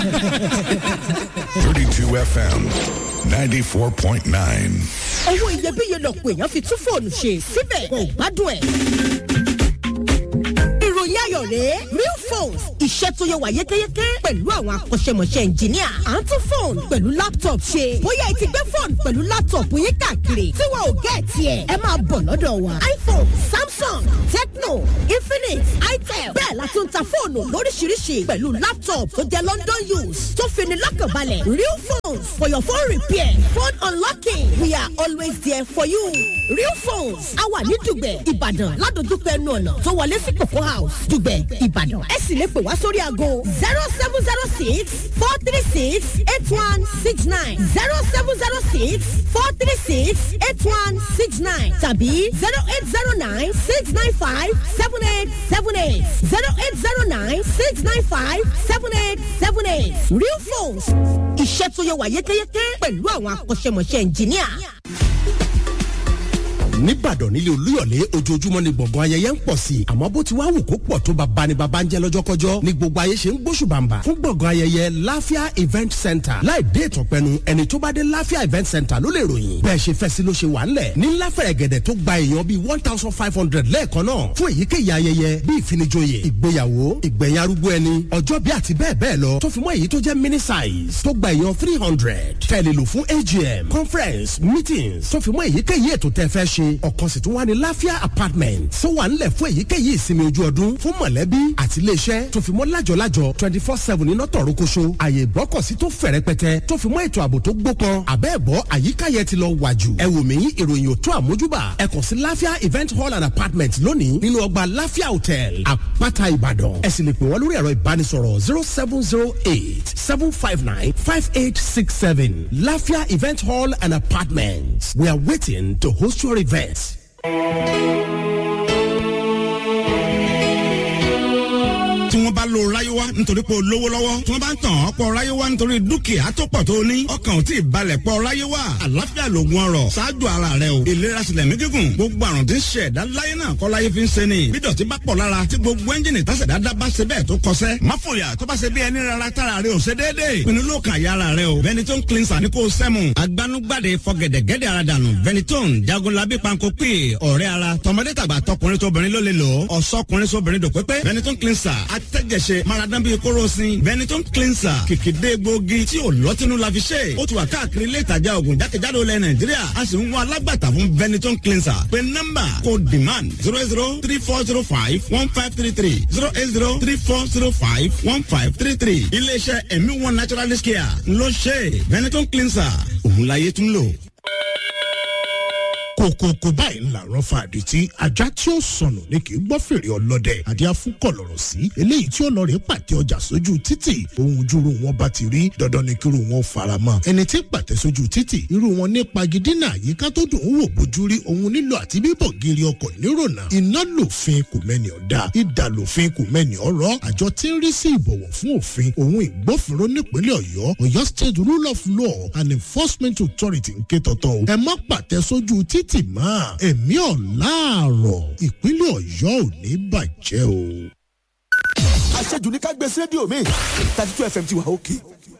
32 FM 94.9. owó iyebíye lọ̀pọ̀ èèyàn fi tún fóònù ṣe síbẹ̀ kò gbádùn ẹ̀. ìròyìn ayọ̀ rèé real phones iṣẹ́ tó yẹ wà yékéyéké pẹ̀lú àwọn akọ́ṣẹ́mọṣẹ́ ẹnjìníà à ń tún fóònù pẹ̀lú laptop ṣe bóyá ẹ ti gbé fóònù pẹ̀lú laptop yín káàkiri tí wọn ò gẹ́ tiẹ̀ ẹ máa bọ̀ lọ́dọ̀ wa iphone samsung tecno infinix itel bẹ́ẹ̀ la tún ta fóònù lóríṣiríṣi pẹ̀lú laptop tó jẹ́ london use tó fini lọ́kànbalẹ̀ real phones for your phone repair phone unlocking we are always there for you real phones a wà ní dùgbẹ̀ ìbàdàn ládojúkọ ẹnu ọ̀nà tó wọlé sí coco house dùgbẹ̀ ìbàdàn ẹ sì lè pè wá sórí aago zero seven zero six four three six eight one six nine zero seven zero six four three six eight one six nine tàbí zero eight zero nine six nine five seven eight seven eight zero eight zero nine six nine five seven eight seven eight real phones iṣẹ́ tó yẹ wà yékéyéké pẹ̀lú àwọn akọ́ṣẹ́mọṣẹ́ ẹnjìníà. nìbàdàn nílé olúyọ̀lé ojoojúmọ́ ni gbọ̀ngàn ayẹyẹ ń pọ̀ sí i àmọ́ bó ti wá wù kó pọ̀ tó bàbá ni bàbá ń jẹ́ lọ́jọ́kọ́jọ́ ni gbogbo ayé ṣe ń gbóṣùbàǹbà fún gbọ̀ngàn ayẹyẹ láfíà event center láì dé ìtọ̀pẹ́nu ẹni tó bá dé láfíà event center ló lè ròyìn bẹ́ẹ̀ ṣe fẹ́ sí ló ṣe wà ńlẹ̀ ní láfẹ̀rẹ̀ gẹ̀dẹ̀ tó gba èèyàn bíi one thousand five hundred lẹ́ẹ̀kan náà fún èyíkéyìí ayẹyẹ bíi ìfinijoyè ìgbéyàwó ìgbẹ̀yìn arúgbó ẹni ọjọ́ bí àti bẹ́ẹ̀ bẹ́ẹ̀ lọ tó fi mọ́ èyí tó jẹ́ mini size tó gba èèyàn three hundred tẹ̀lé lò fún agm conference meetings tó fi mọ́ èyíkéyìí ètò tẹ́ fẹ́ ṣe ọ̀kan sì tún wà ní láfíà apartment tó wà ńlẹ̀ fún èyíkéyìí ìsinmi ojú ọdún fún mọ̀lẹ́bí àti iléeṣẹ́ tó fi mọ́ lájọ̀lájọ̀ twenty four seven iná tọ̀rọ̀ koṣo àyè ìgbọ́kọ̀sí tó fẹ̀ rẹpẹtẹ tó fi mọ́ ètò ààbò tó gbópọn àbẹ́ẹ̀bọ́ àyíká yẹn ti lọ wà jù ẹ wò mí ìròyìn ò tó àmójúbà ẹ kàn sí láfíà event hall and apartment lónìí nínú ọgbà láfíà hotel àpáta ìbàdàn ẹ sì lè pè wọ́n lórí ẹ̀rọ ìbánisọ̀rọ̀ zero seven zero eight seven five nine five eight six seven láfíà event hall and apartment we are waiting to host your event. tí wọ́n bá lo ráyéwá nítorí pé o lówó lọ́wọ́ tí wọ́n bá ń tàn ọ́ pọ̀ ráyéwá nítorí dúkìá tó pọ̀ tó ní ọkàn ò tí ì balẹ̀ pọ̀ ráyéwá àlàáfíà lògùn ọrọ̀ ṣáájú ara rẹ o ìlera sílẹ̀ mí gígùn gbogbo àrùn tí ń ṣe ẹ̀dá láyé náà kọ́ láyé fi ń ṣe ni bí dọ̀tí bá pọ̀ lára tí gbogbo ẹ́ńjìnì tásẹ̀ dáadáa bá ṣe bẹ́ẹ̀ tó kọsẹ́ má fòyà tó bá ṣe bí ẹni rárá tára rẹ ò ṣe déédéé pinnu ló kàn yára rẹ o Benetton cleanser ni kò sẹ́mu agbanugbade fọgẹ̀dẹ̀gẹ̀dẹ̀ ara dànù Benetton jagunlabi panko pè ọ̀rẹ́ ara tọmọdé tàgbà tọkùnrin tóbìnrin ló lè lò ó ọ̀sọ́kùnrin sóbìnrin dòpépé Benetton cleanser atẹ́jẹsẹ maradan bíi kórosín Benetton cleanser kìkìdé gbòógì tí ò lọ́tínú la fi ṣe ó ti wà káàkiri ilé ìtajà oògùn jákèjádò ilẹ̀ Nàìjíríà a sì ń wá alágbàtà fún Benetton cleanser pé nọ́mbà kò demand zero eight zero three four zero five one five three three zero eight zero three four zero five one five three three iléeṣẹ́ ẹ̀mí one naturalist care ló ṣe Benetton cleanser òun láyé tún lò kòkòkò báyìí ńlá rán fa àdìtí ajá tí ó sọnù ni kì í gbọ́ fèrè ọlọ́dẹ àdìá fún kọ̀lọ̀rọ̀ sí eléyìí tí ó lọ rè pàtẹ ọjà sójú títì ohun júru wọn bá ti rí dandan ni kíru wọn fara mọ́ ẹni tí pàtẹ sójú títì irú wọn ní pagidínà àyíká tó dùn ún wò bójú rí ohun nílò àti bíbọ̀ gírí ọkọ̀ nírònà iná lòfin kò mẹ́ni ọ̀dà ìdà lòfin kò mẹ́ni ọ̀rọ̀ àjọ tí ń rí sí ìbọ̀wọ̀ fún òfin ohun ìgbófinró nípínlẹ̀ ọ̀yọ́ ọ̀yọ́ state rule of law and enforcement authority ń ké tọ̀tọ̀ o ẹ má pàtẹ sójú títì tì mọ́ ẹ̀mí ọ̀làárọ̀ ìpínlẹ̀ ọ̀yọ́ ò ní bàjẹ́ o. àṣejù ní ká gbé sí rédíò mi thirty two fm ti wà òkè.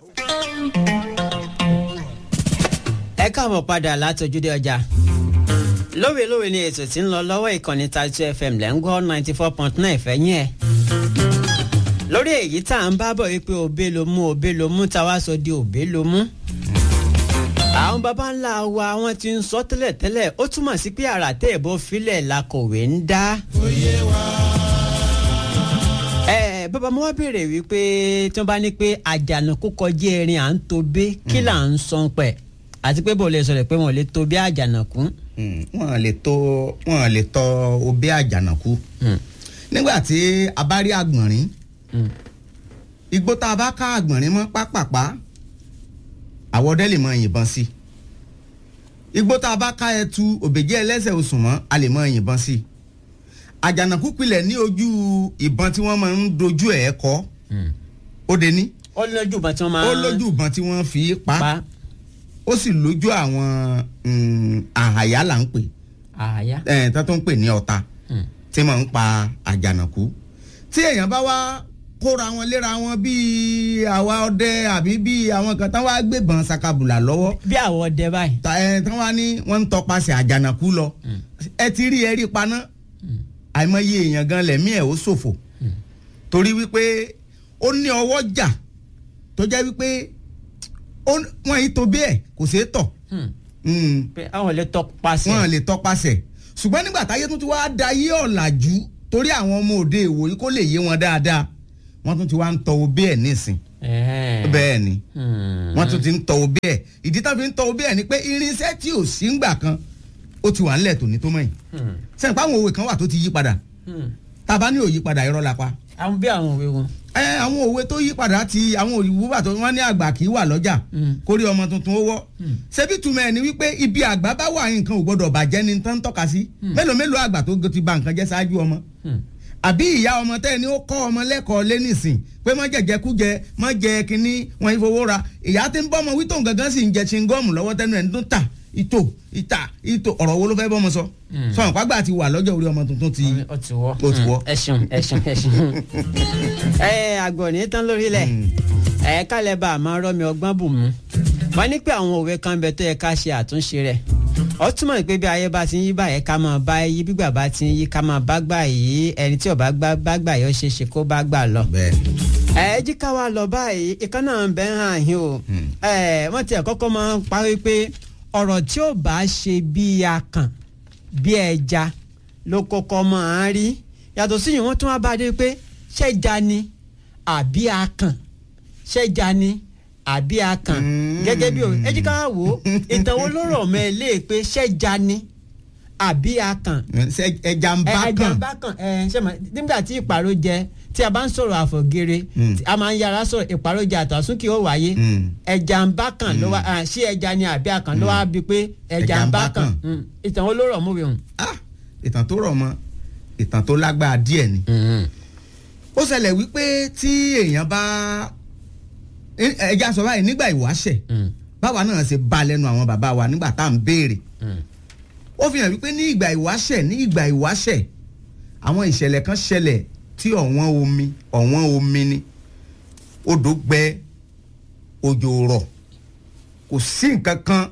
ẹ káàbọ̀ padà látọjúdé ọjà lówe lówe ni ètò tí ń lọ lọ́wọ́ ìkànnì thirty two fm lẹ́ ń gbọ́ ninety four point nine fẹ́yìn ẹ̀ lórí èyí tá à ń bá bọ̀ wípé òbé ló mú òbé ló mú táwa sọ di òbé ló mú àwọn baba ńlá wa wọn ti ń sọ tẹ́lẹ̀tẹ́lẹ̀ ó túmọ̀ sí pé àrà tẹ́ ìbò filẹ̀ la kọ̀wé ń dá. ẹ bàbá mo wá béèrè wípé tí wọ́n bá ní pé àjànàkú kọjá erin à ń to bé kí là ń sọ pẹ̀ àti pé bò lè sọ̀rọ̀ pé wọ́n lè to bí àjànàkú. wọ́n lè to wọ́n lè tọ obé àjànàkú nígbà tí a bá rí àgbọ̀nrín igbó tá a bá ká àgbọ̀nrín mọ́ pápápá àwọ̀dẹ́ lè mọ yìnbọn sí igbó tá a bá ká ẹtu òbèjẹ́ ẹlẹ́sẹ̀ oṣù mọ́ a lè mọ yìnbọn sí àjànàkú pilẹ̀ ní ojú ìbọn tí wọ́n máa ń dojú ẹ̀ kọ́ ó de ní. ó lójú ìbọn tí wọ́n máa. ó lójú ìbọn tí wọ́n fi pa ó sì lójú àwọn àhàyà là ń pè àhàyà. ẹ̀ tó tó ń pè ní ọ̀tá tí máa ń pa àjànàkú tí èèyàn bá wá kóra wọn léra wọn bíi àwa ọdẹ àbí bíi àwọn kan tán wá gbébọn sakabula lọ́wọ́ bí àwọn ọdẹ báyìí. ta ẹ tán wá ní wọ́n ń tọpasẹ̀ àjànàkú lọ ẹ ti rí ẹ rí paná àìmọye èèyàn gan lẹ̀mí ẹ̀ ó ṣòfò torí wípé ó ní ọwọ́ jà tó jẹ́ wípé ó- wọ́n yìí tó bí ẹ̀ kò ṣeé tọ̀ Mm pé àwọn lè tọpasẹ̀. wọn lè tọpasẹ̀ ṣùgbọ́n nígbà táyé tún ti wá da yé ọ̀làjú torí àwọn ọmọ òde ìwòyí kó lè yé wọn dáadáa wọ́n tún ti wá ń tọ obé ẹ̀ nísìn Ẹ̀hẹ́n. bẹ́ẹ̀ ni Hmm. wọ́n tún ti ń tọ obé ẹ̀ ìdí tá fi ń tọ obé ẹ̀ ni pé irinṣẹ́ tí ò sí ńgbà kan ó ti wà ńlẹ̀ tòní tó mọ̀ yìí Hmm. sẹ́yìn pé àwọn òwe kan wà tó ti yí padà Hmm. tá a bá ní òyí padà irọ́ la pa àwọn bí àwọn òwe wọn. ẹ àwọn òwe tó yí padà ti àwọn òyìnbó bá tó wọn ní àgbà kì í wà lọ́jà Mm. kórí ọmọ tuntun ó wọ́ ṣebí túmọ̀ ẹ̀ ni wípé ibi àgbà bá wà nǹkan ò gbọ́dọ̀ bàjẹ́ ni tán tọ́ka sí mélòó mélòó àgbà tó ti ba nǹkan jẹ́ ṣáájú ọmọ Hmm. àbí ìyá ọmọ tẹ́ ẹ ní ó kọ́ ọmọ lẹ́kọ̀ọ́ lé nìsín pé má jẹ̀jẹ̀ kú jẹ má jẹ kínní wọn ìfowó ra ìyá tí ń bọ́ ọmọ wító gangan sì ń jẹ chingọ́ọ̀mù lọ́wọ́ tẹnu ẹ̀ ń dún tà ìtò ìtà ìtò ọ̀rọ̀ wo ló fẹ́ bọ́mọ sọ sọ̀rọ̀ pàgbà ti wà lọ́jọ́ orí ọmọ tuntun ti ó ti wọ́. ó ti wọ́. ẹ ṣeun ẹ ṣeun ẹ ṣeun. ẹ àgbọ̀ ní tán lórílẹ̀ ẹ kálẹ̀ bá a máa rọ́mi ọgbọ́n bù mú. wọ́n ní pé àwọn òwe kan bẹ tó yẹ ká ṣe àtúnṣe rẹ̀ ó túmọ̀ pé bí ayé bá ti ń yí báyẹn ká máa bá yí bí gbà bá ti ń yí ká máa bá gbà yí ẹni tí ò bá gbà bá gbà yóò ṣe é ṣe kó bá gbà lọ. bẹ́ẹ̀ ẹ jí ká wa lọ báyìí ìkan náà ń bẹ ń hàn yín o ẹ wọ́n tiẹ̀ kọ́kọ́ máa ń parí pé ọ̀rọ̀ tí ò bá ṣe bí akàn bí ẹja ló kọ́kọ́ máa ń rí yàtọ̀ sí yìí wọ́n tún wá bá dé pé ṣẹ́ja ni àbí akàn ṣẹ́ja ni àbí akàn gẹ́gẹ́ bí o ẹ jí ká wá wò ó ìtàn wo ló rọ̀ mọ́ ẹ lé pé ṣẹ́ja ni àbí akàn ṣe ẹja ń bá ẹ kàn ẹja bá kàn ẹ ṣe mọ nígbà tí ìpàrọ̀ jẹ tí a bá ń sọ̀rọ̀ àfọ̀gẹ́rẹ́ Mm. a máa ń yára sọ̀rọ̀ ìpàrọ̀ jẹ àtàsún kí ó wáyé Mm. ẹja ń bá kàn ló wá ah, ṣé ẹja ni àbí akàn ló wá bí pé ẹja ń bá kàn Mm. ìtàn wo ló rọ̀ mú wíwọ̀n. Ah, ìtàn tó rọ̀ mọ́ ìtàn tó lágbára díẹ̀ ni ó ṣẹlẹ̀ wípé tí èèyàn bá ẹ- ẹja sọ báyìí nígbà ìwáṣẹ̀ báwa náà ṣe bá lẹ́nu àwọn bàbá wa nígbà tá à ń béèrè ó fi hàn wípé ní ìgbà ìwáṣẹ̀ ní ìgbà ìwáṣẹ̀ àwọn ìṣẹ̀lẹ̀ kan ṣẹlẹ̀ tí ọ̀wọ́n omi ọ̀wọ́n omi ni odò gbẹ òjò rọ̀ kò sí nǹkan kan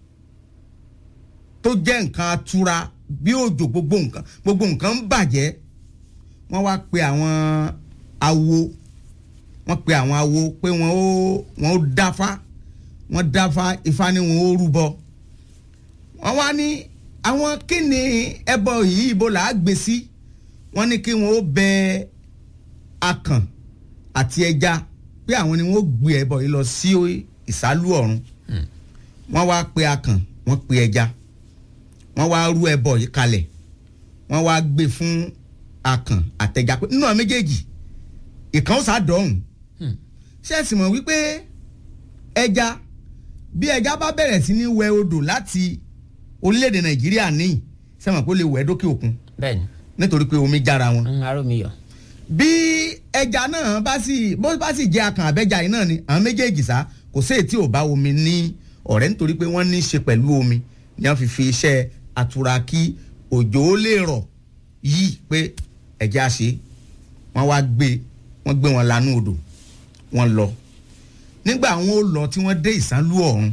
tó jẹ́ nǹkan atura bí òjò gbogbo nǹkan gbogbo nǹkan ń bàjẹ́ wọ́n wá pe àwọn awo wọ́n pe àwọn awo pé wọ́n ó wọ́n ó dáfá wọ́n dáfá ifá ni wọ́n ó rúbọ wọ́n wá ní àwọn kí ni ẹbọ yìí ibo là á gbé sí wọ́n ní kí wọ́n ó bẹ akàn àti ẹja pé àwọn ni wọ́n ó gbé ẹbọ yìí lọ sí ìsálú ọ̀run wọ́n wá pe akàn wọ́n pe ẹja wọ́n wá rú ẹbọ yìí kalẹ̀ wọ́n wá gbé fún akàn àtẹja pé nínú àwọn méjèèjì ìkan ó sá dọ̀hùn ṣé ẹ sì mọ̀ wípé ẹja bí ẹja bá bẹ̀rẹ̀ sí ní wẹ odò láti orílẹ̀-èdè nàìjíríà níyì sẹ́wọ̀n kó lè wẹ̀ dókè òkun bẹ́ẹ̀ni nítorí pé omi jára wọn ń aró mi yọ. bí ẹja náà bá sì bó bá sì jẹ akàn àbẹ́jà yìí náà ni àwọn méjèèjì sá kò sí èyí tí ò bá omi ní ọ̀rẹ́ nítorí pé wọ́n ní í ṣe pẹ̀lú omi ni wọ́n fi fi iṣẹ́ àtura kí òjò ó lè rọ̀ yìí pé ẹ̀jẹ̀ á ṣe wọ́n wá gbé wọ́n gbé wọn lanú odò wọ́n lọ nígbà wọn ó lọ tí wọ́n dé ìsánlú ọ̀run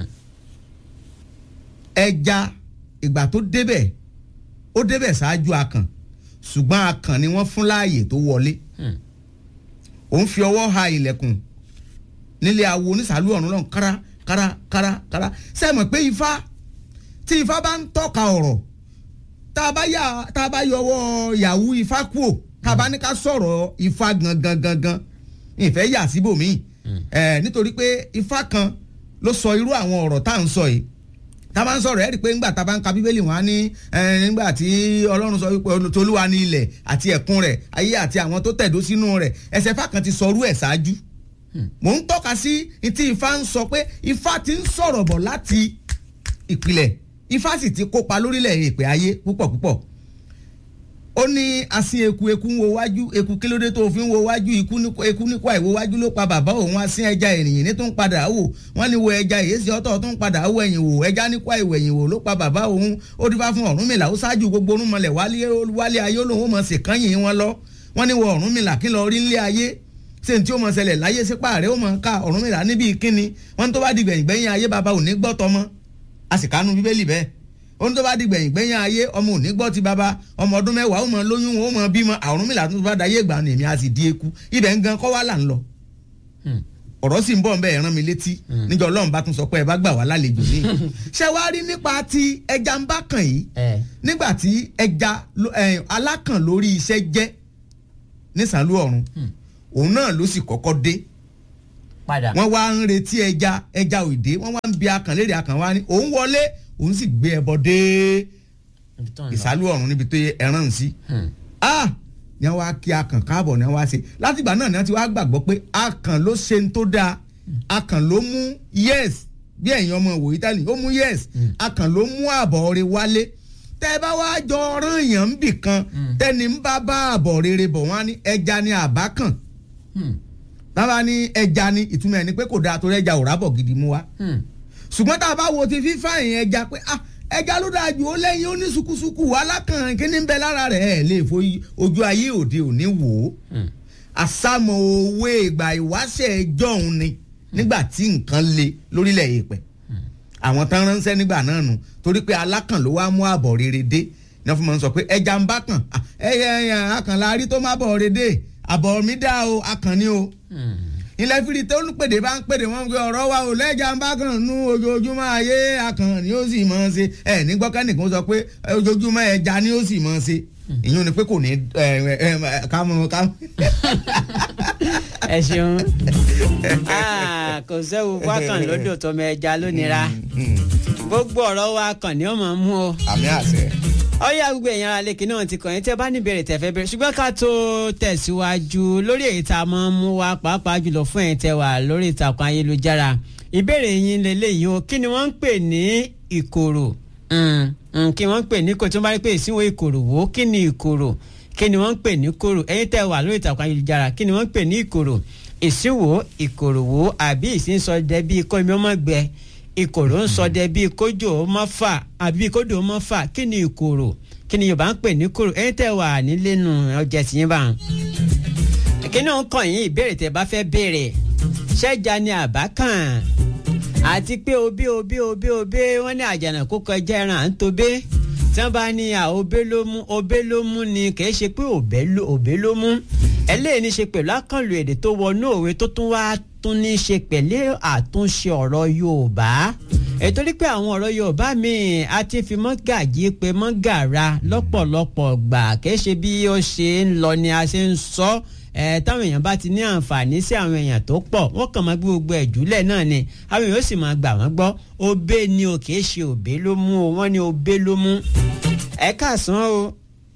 ẹja ìgbà tó débẹ̀ ó débẹ̀ ṣáájú akàn ṣùgbọ́n akàn ni wọ́n fún láàyè tó wọlé òun fi ọwọ́ ha ilẹ̀kùn nílé awo onísàlú ọ̀run lọ́hùn kára kára kára kára sẹ́mọ̀ pé ifá tí ifá bá ń tọ́ka ọ̀rọ̀ tá a bá yà tá a bá yọwọ́ yahoo ifá kúò tá a bá ní ká sọ̀rọ̀ ifá gangan gangan ìfẹ́ yà síbòmíì ẹ̀ nítorí pé ifá kan ló sọ irú àwọn ọ̀rọ̀ tá à ń sọ yìí tá a bá ń sọ̀rọ̀ ẹ̀ rí i pé ńgbà tá a bá ń ka bíbélì wọn á ní nígbà tí ọlọ́run sọ wípé tolúwa ní ilẹ̀ àti ẹ̀kún rẹ̀ ayé àti àwọn tó tẹ̀dó sínú rẹ̀ ẹsẹ̀ fà kan ti sọrú ẹ̀ ṣáájú mò ń tọ́ka sí tí ifá ń sọ pé ifá ti ń sọ̀rọ̀ bọ̀ láti ìpìlẹ̀ ifá sì ti kópa lórílẹ̀ èpè ayé púpọ̀ púpọ̀ ó ní asin eku eku ń wo wájú eku kílódé tó fi ń wo wájú eku nípa ìwo wájú ló pa bàbá òun asin ẹja ènìyàn ní tó ń padà wò wọ́n ní wo ẹja èyí ọ̀tọ̀ tó ń padà wò ẹ̀yìn wò ẹja nípa ìwò ẹ̀yìn wò ló pa bàbá òun ó dífá fún Ọ̀rúnmìlà ó ṣáájú gbogbo orúnmọlẹ̀ wálé ayé olóhùn mọ̀ sí kányìn wọn lọ wọ́n ní wo Ọ̀rúnmìlà kí lọ rí nílé ayé ṣé n tí ó mọ ṣẹlẹ̀ láyé sípà rẹ̀ ó mọ ká Ọ̀rúnmìlà níbi ìkíni wọ́n tó bá di gbẹ̀yìn gbẹ̀yìn ayé baba ò ní gbọ́ tọmọ a sì kánú bíbélì bẹ́ẹ̀ ohun tó bá di gbẹ̀yìn gbẹ̀yìn ayé ọmọ ò ní gbọ́ ti baba ọmọ ọdún mẹ́wàá ó mọ lóyún ó mọ bímọ Ọ̀rúnmìlà tó bá dayé ìgbà ni èmi a sì di eku ibẹ̀ ń gan kọ́ wá là ń lọ ọ̀rọ̀ sì ń bọ̀ nbẹ̀ rán mi létí níjọ́ ọlọ́run bá tún sọ pé ẹ bá gbà wá lálejò ní. ṣé wàá rí nípa ti ẹja ń bá kàn yìí nígbà tí ẹja alákàn lórí iṣẹ́ jẹ́ nísàlú ọ̀run òun náà ló sì kọ́kọ́ dé padà. wọ́n wá ń retí ẹja ẹja òde wọ́n wá ń bi akàn léèrè akàn wá ní òun wọlé òun sì gbé ẹbọ dé ìsàlú ọ̀run níbi tó yẹ ẹran ń sí. ah ni wọ́n wá kí akàn káàbọ̀ ni wọ́n wá ṣe látìgbà náà ni wọ́n ti wá gbàgbọ́ pé akàn ló ṣe ń tó dáa akàn ló mú yes bí ẹ̀yin ọmọ ìwòye tálí ó mú yes akàn ló mú àbọ̀ rẹ̀ wálé tẹ́ ẹ bá wá jọ ọ̀ràn èèyàn ń bì kan tẹ́ni ń bá bá àbọ̀ rere bọ̀ wọ́n á ní ẹja ni àbá kàn bàbá ní ẹja ni ìtumọ̀ ẹ̀ ni pé kò dáa torí ẹja ò rábọ̀ gidi mú wa ṣùgbọ́n tá a bá wo ti fífa ìyẹn ẹja pé ah ẹja ló dáa jù ó lẹ́yìn ó ní sukusuku alákàn kíní ń bẹ lára rẹ̀ ẹ̀ lè fo ojú ayé òde òní wò ó àsámọ̀ òwe ìgbà ìwáṣẹ̀ ẹjọ́ òun ni nígbà tí nǹkan le lórílẹ̀ èèpẹ̀ àwọn tán ránṣẹ́ nígbà náà nù torí pé alákàn ló wá mú àbọ̀ rere dé ní wọ́n fi máa ń sọ pé ẹja ń bá kàn ẹyẹ ẹyẹ akànlá rí tó má bọ̀ rere dé àbọ̀ mi dá o akàn ni o ilẹ̀ fìrí tó ń pèdè bá ń pèdè wọ́n gbé ọ̀rọ̀ wa ò lẹ́jà ń bá kàn nú ojoojúmọ́ ayé akàn ni ó sì mọ̀ ọ́n ṣe ẹ̀ ní gbọ́kẹ́nìkan sọ pé ojoojúmọ́ ẹja ni ó sì mọ̀ ọ́n ṣe ìyún ni pé kò ní kámú kámú. ẹ ṣeun kò sẹ́wù wákàn lódò tọmọ ẹja lónìra gbogbo ọ̀rọ̀ wa kàn ní ọmọ mú o. àmì àṣẹ ọyá gbogbo èèyàn ara lèkì náà ti kàn yín tẹ́ bá ní ìbéèrè tẹ́ fẹ́ bẹ̀rẹ̀ ṣùgbọ́n ká tó tẹ̀síwájú lórí èyí tá a máa ń mú wa pàápàá jùlọ fún ẹ̀yin tẹ́ wà lórí ìtàkùn ayélujára ìbéèrè yín lélẹ́yìí o kí ni wọ́n ń pè ní ìkorò kí wọ́n ń pè ní kò tí wọ́n bá rí pé ìsínwó ìkorò wò ó kí ni ìkorò kí ni wọ́n ń pè ní korò ẹ̀yin tẹ́ wà lórí ìtàkùn ayélujára kí ni wọ́n ń pè ní ìkorò ìsínwó ìkorò wò àbí ìsínsọdẹ bíi kọ́ mi ọmọ gbẹ ìkòrò ń sọdẹ bíi kójò ọmọ fà àbí kójò ọmọ fà kí ni ìkòrò kí ni yorùbá ń pè ní kòrò ẹ̀yin tẹ́ wà nílé nu ọjà tìyín bá ń. kí ni ó ń kàn yín ìbéèrè tẹ́ bá fẹ́ béèrè ṣẹ́jà ni àbá kàn àti pé obé obé obé obé wọ́n ní àjànàkú kọjá ẹran à ń tobé tí wọ́n bá ní à obé ló mú obé ló mú ni kì í ṣe pé òbé ló mú eléyìí ní ṣe pẹ̀lú àkànlò èdè tó wọnú òwe tó tún wá tún ní ṣe pẹ̀lú àtúnṣe ọ̀rọ̀ Yorùbá ètò rí pé àwọn ọ̀rọ̀ Yorùbá míì a ti fi mọ́gàjí pé mọ́gàra lọ́pọ̀lọpọ̀ gbà kìí ṣe bí ó ṣe ń lọ ni a ṣe ń sọ ẹ táwọn èèyàn bá ti ní àǹfààní sí àwọn èèyàn tó pọ̀ wọ́n kàn máa gbé gbogbo ẹ̀júlẹ̀ náà ni àwọn èèyàn ó sì máa gbà wọ́n gbọ́ obé ni o kìí ṣe òbé ló mú o wọ́n ní obé ló mú ẹ káàsán o.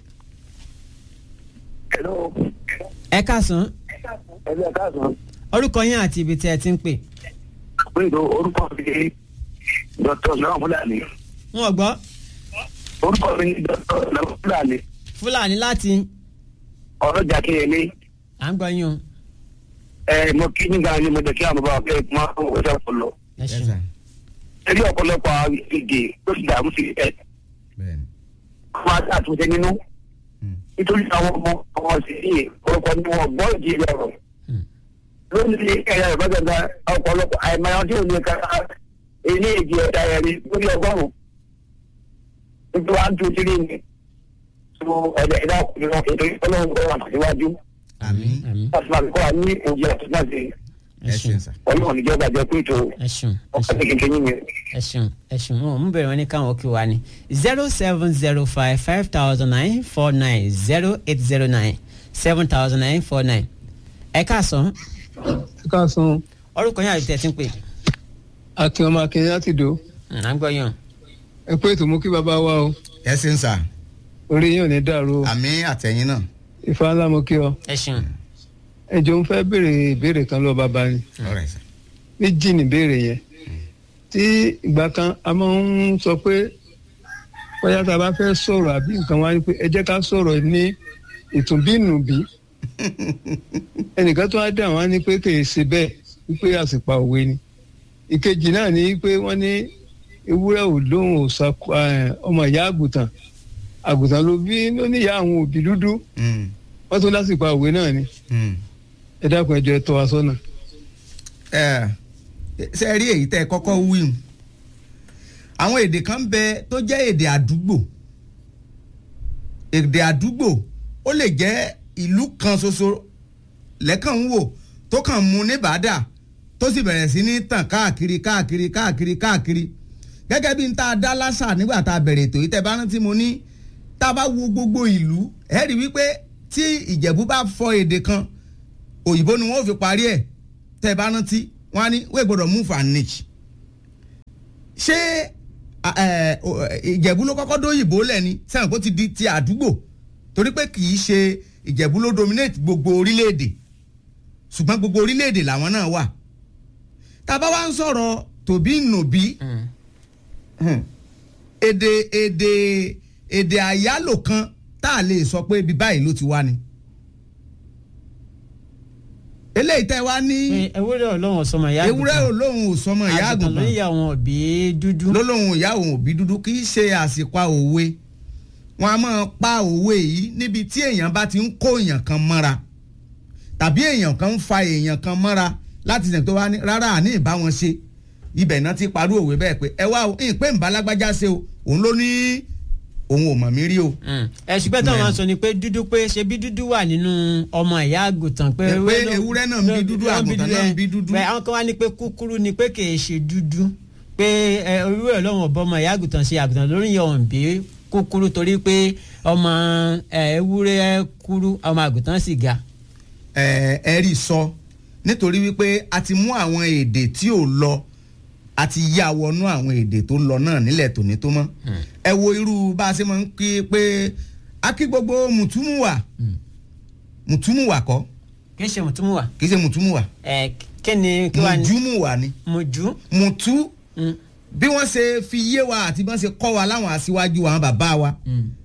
Hello. ẹ káàsán Ẹ̀lẹ́ káàsán. orúkọ yín àti ibi tí ẹ ti ń pè. Pẹ̀lú orúkọ mi ni Dr. Lọ́wọ́ Fúlàní. wọn ò gbọ́ Orúkọ mi ni Dr. Lọ́wọ́ Fúlàní. fúlàní láti Ọlọ́jà Kínyẹlé. à ń gbọ́ yín o. Ẹ mo kí nígbà ni mo jẹ́ kí àwọn bàbá fẹ́ máa ń wọ́n ṣe ọpọlọ. ẹ ṣeun. Ẹbí ọ̀pọ̀lọpọ̀ àwọn ìdè tó ti dààmú sí ẹ̀. Àwọn àti àtúnṣe nínú. Nítorí àwọn ọmọ ọmọ sí iye orúkọ ni wọn gbọ́ ìdí ọ̀rọ̀. Lónìí ẹ̀yà ìbájọba ọ̀pọ̀lọpọ̀ àìmọye tí ò ní ká ilé ìdí ẹ̀dá ẹ̀rí lórí ọgọ́rùn-ún. Nítorí wàá tún sílé ni. Sọ ẹ̀dá ẹ̀dá ọkùnrin náà ètò ìfọlọ́run ọ̀rọ̀ àtàṣíwájú. àmín àmín Láti máa kọ́ wa ní òjì àtúnṣe. ẹ ẹ ṣeun ṣeun sà. Ọlọ́run níjọba jẹ́ pé ètò ẹ ṣeun ẹ ọ̀pẹ́ ṣeun kékeré yín ni. ẹ ṣeun ẹ ṣeun wọn ò mú bẹ̀rẹ̀ wọn ní káwọn kí wa ni zero seven zero five five thousand nine four nine zero eight zero nine seven thousand nine four nine ẹ káàsán káàsán orúkọ yín àti tẹ̀sí ń pè akin ọmọ akin láti dò à ń gbọ́ yàn ẹ pé ètò mú kí bàbá wa o ẹ ṣeun sà. orí yín ò ní dàrú o àmín àtẹ̀yìn náà. ìfà ńlá mo kí ọ ẹ ṣeun ẹ jọ ń fẹ́ béèrè ìbéèrè kan lọ bàbá ni ọ̀rẹ́ sà. méjì ní béèrè yẹn tí ìgbà kan a máa ń sọ pé bóyá tá a bá fẹ́ sọ̀rọ̀ àbí nǹkan wá ní pé ẹ jẹ́ ká sọ̀rọ̀ ní ìtùnbínùbí ẹnìkan tó wá dà wọ́n ní pé kì í ṣe bẹ́ẹ̀ wípé àsìpà òwe ni ìkejì náà ní pé wọ́n ní ewúrẹ́ ò lóhùn ò sa ọmọ ìyá àgùntàn àgùntàn ló bí ló ní ìyá àwọn òbí dúdú Mm, wọ́n tún lásìkò òwe náà ni mm. ẹ dákun ẹjọ ẹ tọ́ wa sọ́nà. ẹ ṣe rí èyí tẹ́ ẹ kọ́kọ́ wíwùn àwọn èdè kan bẹ tó jẹ́ èdè àdúgbò èdè àdúgbò ó lè jẹ́ ìlú kan ṣoṣo lẹ́kàn ń wò tó kàn mú ní bàdà tó sì bẹ̀rẹ̀ sí ní tàn káàkiri káàkiri káàkiri káàkiri gẹ́gẹ́ bí n ta dá lásà nígbà tá a bẹ̀rẹ̀ ètò yìí tẹ́ bá rántí mo ní tá a bá wo gbogbo ìlú ẹ rí wípé tí ìjẹ̀bú bá fọ èdè kan òyìnbó ni wọ́n fi parí ẹ̀ tẹ́ bá rántí wọ́n á ní wẹ́ẹ̀ gbọ́dọ̀ move and niche ṣé ìjẹ̀bú ló kọ́kọ́ dóyìnbó lẹ̀ ni sẹ́wọ̀n kó ti di ti àdúgbò torí pé kì í ṣe ìjẹ̀bú ló dominate gbogbo orílẹ̀-èdè ṣùgbọ́n gbogbo orílẹ̀-èdè làwọn náà wà tá a bá wá ń sọ̀rọ̀ tòbí nòbí èdè èdè èdè àyálò kan tá a lè sọ pé ibi báyìí ló ti wá ni eléyìí tẹ́ wá ní ewúrẹ́ ọlọ́run ọ̀sọ́mọ ìyá ewúrẹ́ olóhùn òsọmọ ìyá àgùntàn ló àgùntàn ń yà wọn òbí dúdú. lólóhùn ìyá òun òbí dúdú kì í ṣe àsìpa òwe wọn a máa pa òwe yìí níbi tí èèyàn bá ti ń kó èèyàn kan mọ́ra tàbí èèyàn kan ń fa èèyàn kan mọ́ra láti sẹ̀ tó wá ní rárá àní ìbá wọn ṣe ibẹ̀ náà ti parú òwe bẹ́ẹ̀ pé ẹ wá o ìpè ń bá lágbájá ṣe o òun ló ní òun ò mọ̀ mí rí o. ẹ ṣùgbọ́n tí wọ́n sọ ni pé dúdú pé ṣe bí dúdú wà nínú ọmọ ìyá àgùntàn pé Ẹ pé ewúrẹ́ náà ń bí dúdú, àgùntàn náà ń bí dúdú. pé àwọn kan wá ní pé kúkúrú ni pé kì í ṣe dúdú pé ẹ, ewúrẹ́ ọlọ́run ọ̀bọ ọmọ ìyá àgùntàn ṣe àgùntàn lórí ìyọ̀hún bí kúkúrú torí pé ọmọ ẹ, ewúrẹ́ kúrú ọmọ àgùntàn sì ga. ẹ ẹ rí sọ nítorí wípé a ti mú àwọn èdè tí ò lọ a ti yá wọnú àwọn èdè tó lọ náà nílẹ̀ tòní tó mọ́ ẹ wo irú bá a ṣe máa ń kí pé a kí gbogbo mùtúmùwà mùtúmùwà kọ́ kì í ṣe mùtúmùwà. kì í ṣe mùtúmùwà ẹ kí ni kí wàá ní. mùjúmùwà ni mùjú. mùtú bí wọ́n ṣe fi yé wa àti bí wọ́n ṣe kọ́ wa láwọn aṣíwájú àwọn bàbá wa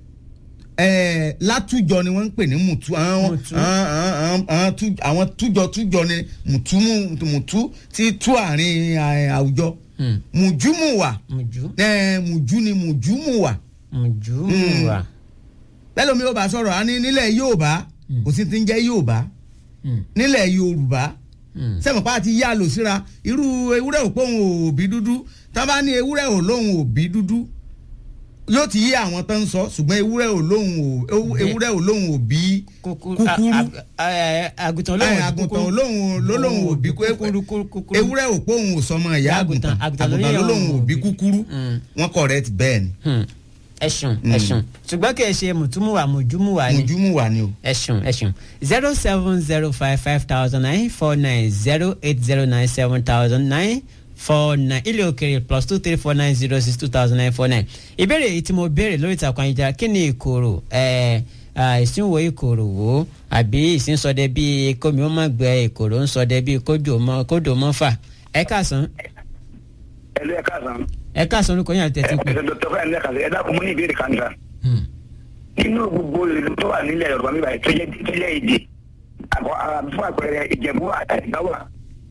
ẹẹ látújọ ni wọ́n ń pè ní mùtú àwọn Mùtú. àwọn- àwọn- àwọn tú- àwọn tújọ tújọ ni mùtú mù- mùtú ti tú àárín ẹ, àwùjọ mùjúmùwà mùjú. ẹ mùjú ni mùjúmùwà mùjú mùwà. lẹ́lọ́mi yóò bá sọ̀rọ̀ á ní nílẹ̀ Yorùbá kò sí ti ń jẹ́ Yorùbá nílẹ̀ Yorùbá sẹ́mi pa àti yá lò síra irú ewúrẹ́ ò pòun òbí dúdú tá a bá ní ewúrẹ́ ò lóhun òbí dúdú yóò ti yé àwọn tó ń sọ ṣùgbọ́n ewúrẹ́ ò lóhun ò ewu- ewúrẹ́ ò lóhun òbí kúkúrú àgùntàn ẹ, olóhùn àgùntàn olóhùn lólóhùn òbí kúkúrú kúkúrú. ewúrẹ́ ò pòun ò sọmọ ìyá àgùntàn àgùntàn ló àgùntàn ní lólóhùn òun òbí òbí. kúkúrú wọn correct bẹ́ẹ̀ ni Hmm. ẹ̀sùn ẹ̀sùn ṣùgbọ́n kì í ṣe mùtúmùwà mùjúmùwà ni. mùjúmùwà ni o. ẹ̀sùn ẹ̀sùn zero seven zero five five thousand nine four nine zero eight zero nine seven thousand nine four nine ilé òkèrè plus two three four nine zero six two thousand nine four nine ìbéèrè yìí tí mo béèrè lórí ìtàkùn ayélujára kí ni ìkorò ẹ̀ ìsínwó ìkorò wò àbí ìsínsọdẹ bíi kómi ó má gbẹ ìkorò ń sọdẹ bíi kódò mọ kódò mọ fà ẹ káàsán ẹlú ẹ káàsán ẹ káàsán orúkọ yín àti ẹ tẹ̀sí pé. dr fẹ́ẹ́ lẹ́ka ẹ dákun mú ní ìbéèrè kan níta nínú gbogbo ìlú tó wà nílẹ̀ yorùbá mi báyìí tó jẹ́ tó jẹ́ èdè àkọ́ ara fún àpẹẹrẹ ìjẹ̀bú àtàlìbá wà